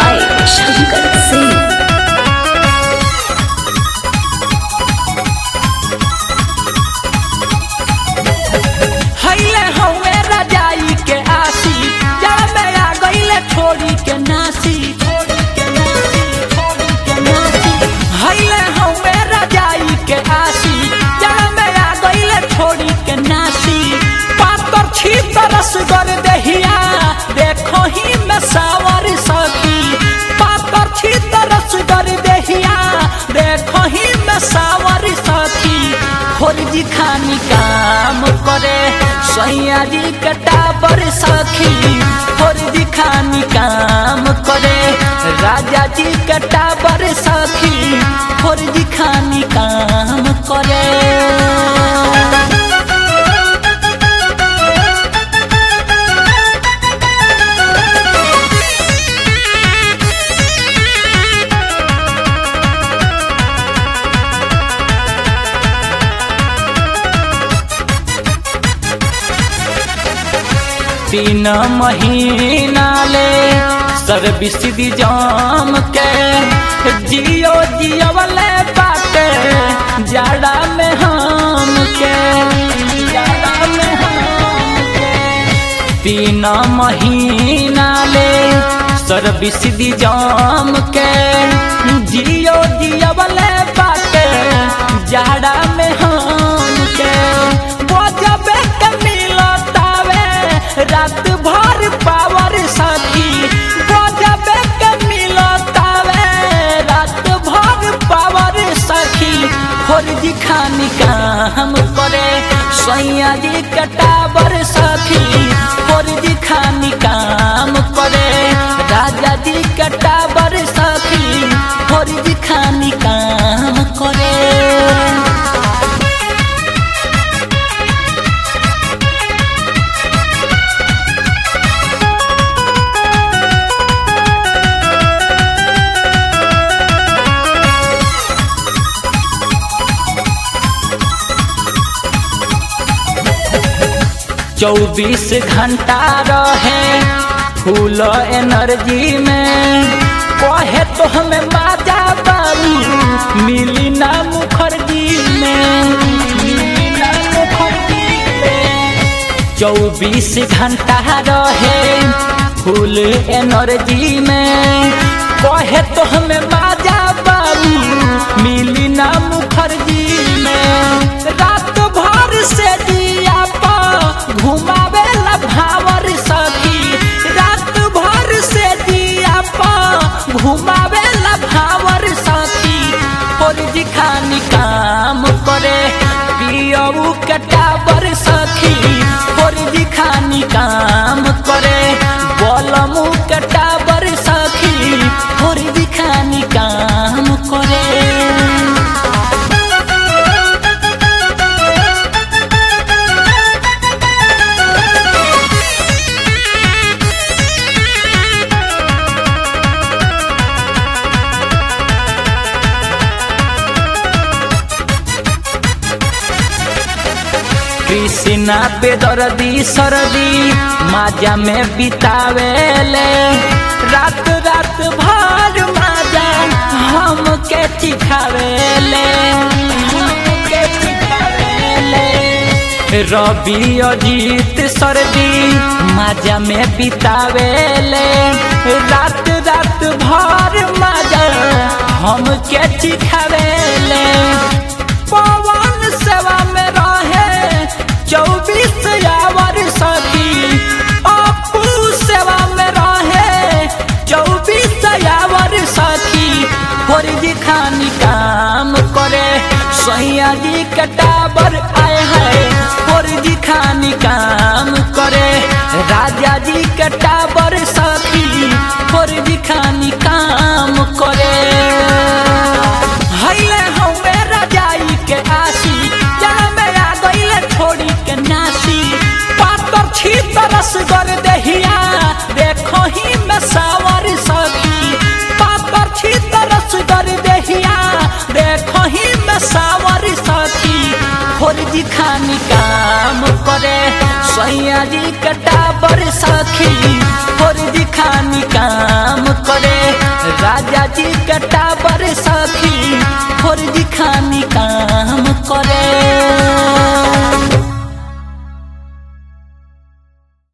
by Shankar Singh. हईले हवे रजाई के आसी जड़ में आ गईले छोड़ी के नासी छोड़ी के नासी छोड़ी के नासी हईले हवे रजाई के आसी जड़ में आ गईले छोड़ी के नासी पातर छी तरस कर दहिया देखो ही में सावर सकी पातर छी तरस कर दहिया देखो ही में सावर सकी खोरजी खानी काम करे सैया जी कटाबर सखी खोरजी खानी काम करे राजा जी कटाबर सखी खोरजी खानी काम करे तीन महीना ले सर्विस दी जाम के जियो जियो वाले बाटे जाड़ा में हम के जाड़ा में हम के तीन महीना ले सर्विस दी जाम के जियो जियो वाले बाटे जाड़ा में हम के बजबे के मिलतावे रात भर पावर साथी बजबे के मिलतावे रात भर पावर सखी फौजी खानी काम करे सैया जी कटावर सखी फौजी खानी काम करे राजा जी कटावर सखी फौजी खानी काम करे चौबीस घंटा रहे फूल एनर्जी में कहे तो हमें माजा बाबू मिली ना मुखर्जी में मिली ना मुखर्जी में चौबीस घंटा रहे फूल एनर्जी में कहे तो हमें माजा बाबू मिली ना मुखर्जी में रात भर से दिया पा घुमावे ला भावर सखी रात भर से दिया पा घुमावे ला भावर सखी फौजी खानी काम करे पियऊ कटावर सखी फौजी खानी काम करे बलमू कटावर सखी फौजी खानी काम करे कृष्णा बेदर्दी सरदी माजा में बितावेले रात रात भर माजा हम के चिखावेले हमके चिखावेले रवि अजीत सरदी माजा में बितावेले रात रात भर माजा हम के चिखावेले पवन सेवा में रहे चौबीस आवर सखी अपू सेवा में रहे चौबीस आवर सखी फौजी खानी काम करे सैया जी कटाबर आए हैं फौजी खानी काम करे राजा जी कटाबर सखी फौजी खानी काम करे हईले हवे रजाई के आसी जहाँ में आ गईले छोड़ी के नासी पातर छी तरस कर दहिया देखो ही में सावर सकी पातर छी तरस कर दहिया देखो ही में सावर सकी फौजी खानी काम करे सैया जी कटाबर सखी फौजी खानी काम करे राजा जी के टाबर सखी फौजी खानी काम